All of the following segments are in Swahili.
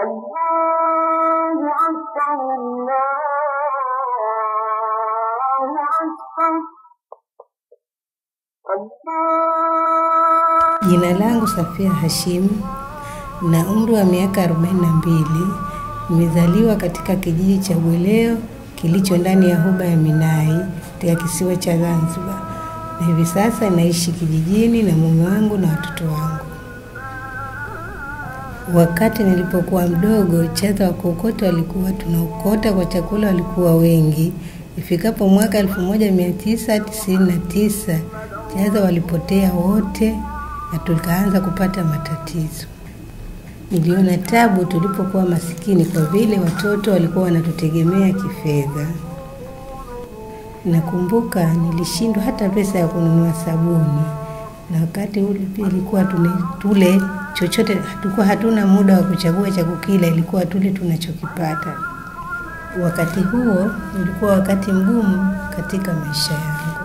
الله أكبر الله أكبر الله Jina langu Safia Hashim na umri wa miaka 42. Nimezaliwa katika kijiji cha Bweleo kilicho ndani ya huba ya Minai katika kisiwa cha Zanzibar, na hivi sasa naishi kijijini na mume wangu na watoto wangu. Wakati nilipokuwa mdogo, chaza wa kuokota walikuwa tunaokota kwa chakula walikuwa wengi. Ifikapo mwaka 1999 chaza walipotea wote na tukaanza kupata matatizo. Niliona tabu tulipokuwa masikini, kwa vile watoto walikuwa wanatutegemea kifedha. Nakumbuka nilishindwa hata pesa ya kununua sabuni, na wakati ule pia ilikuwa tune, tule chochote, hatukuwa hatuna muda wa kuchagua cha kukila, ilikuwa tule tunachokipata. Wakati huo ulikuwa wakati mgumu katika maisha yangu.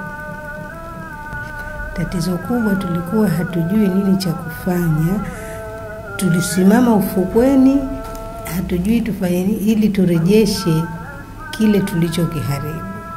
Tatizo kubwa tulikuwa hatujui nini cha kufanya. Tulisimama ufukweni, hatujui tufanye nini ili turejeshe kile tulichokiharibu.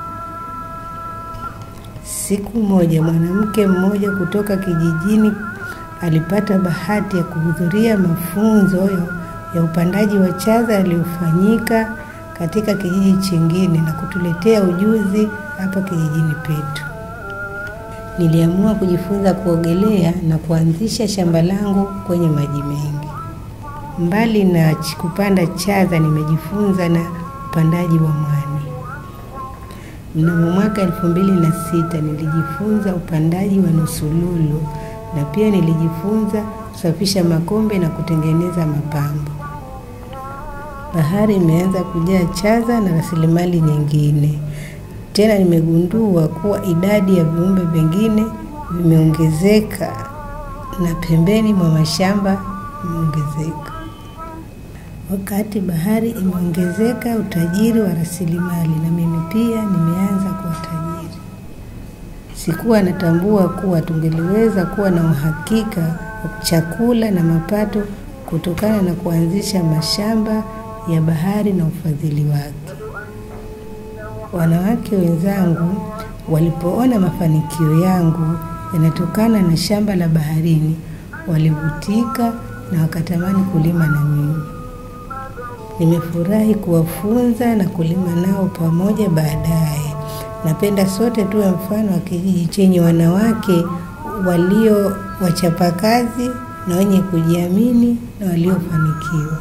Siku moja mwanamke mmoja kutoka kijijini alipata bahati ya kuhudhuria mafunzo ya, ya upandaji wa chaza yaliyofanyika katika kijiji chingine na kutuletea ujuzi hapa kijijini petu. Niliamua kujifunza kuogelea na kuanzisha shamba langu kwenye maji mengi. Mbali na ch- kupanda chaza, nimejifunza na upandaji wa mwani. Mnamo mwaka elfu mbili na sita nilijifunza upandaji wa nusululu na pia nilijifunza kusafisha makombe na kutengeneza mapambo. Bahari imeanza kujaa chaza na rasilimali nyingine. Tena nimegundua kuwa idadi ya viumbe vingine vimeongezeka na pembeni mwa mashamba imeongezeka. Wakati bahari imeongezeka, utajiri wa rasilimali na mimi pia nimeanza kuwa tajiri. Sikuwa natambua kuwa tungeliweza kuwa na uhakika wa chakula na mapato kutokana na kuanzisha mashamba ya bahari na ufadhili wake. Wanawake wenzangu walipoona mafanikio yangu yanatokana na shamba la baharini, walivutika na wakatamani kulima na mimi. Nimefurahi kuwafunza na kulima nao pamoja baadaye. Napenda sote tuwe mfano wa kijiji chenye wanawake walio wachapakazi na wenye kujiamini na waliofanikiwa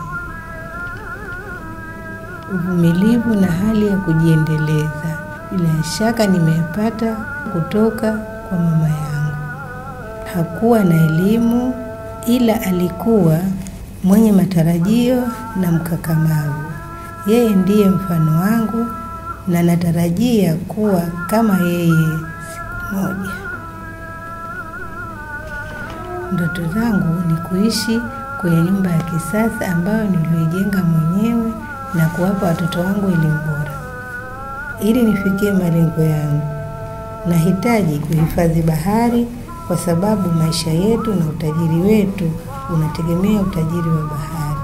uvumilivu na hali ya kujiendeleza. Bila shaka nimepata kutoka kwa mama yangu. Hakuwa na elimu, ila alikuwa mwenye matarajio na mkakamavu. Yeye ndiye mfano wangu na natarajia kuwa kama yeye siku moja. Ndoto zangu ni kuishi kwenye nyumba ya kisasa ambayo niliyoijenga mwenyewe na kuwapa watoto wangu elimu bora. Ili nifikie malengo yangu, nahitaji kuhifadhi bahari kwa sababu maisha yetu na utajiri wetu unategemea utajiri wa bahari.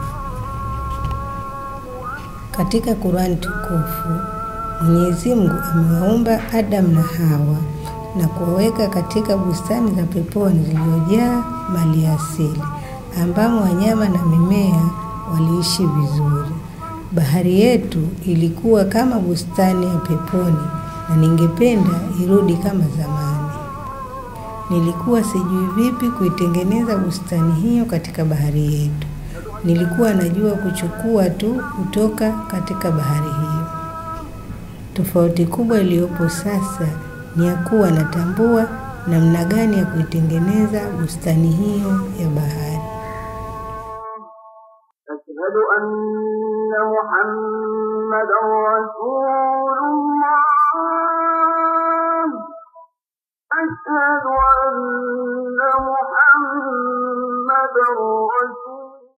Katika Qur'an tukufu, Mwenyezi Mungu amewaumba Adam na Hawa na kuwaweka katika bustani za peponi zilizojaa mali asili ambamo wanyama na mimea waliishi vizuri. Bahari yetu ilikuwa kama bustani ya peponi na ningependa irudi kama zamani. Nilikuwa sijui vipi kuitengeneza bustani hiyo katika bahari yetu. Nilikuwa najua kuchukua tu kutoka katika bahari hiyo. Tofauti kubwa iliyopo sasa ni ya kuwa natambua namna gani ya kuitengeneza bustani hiyo ya bahari. أشهد أن محمدا رسول الله أشهد أن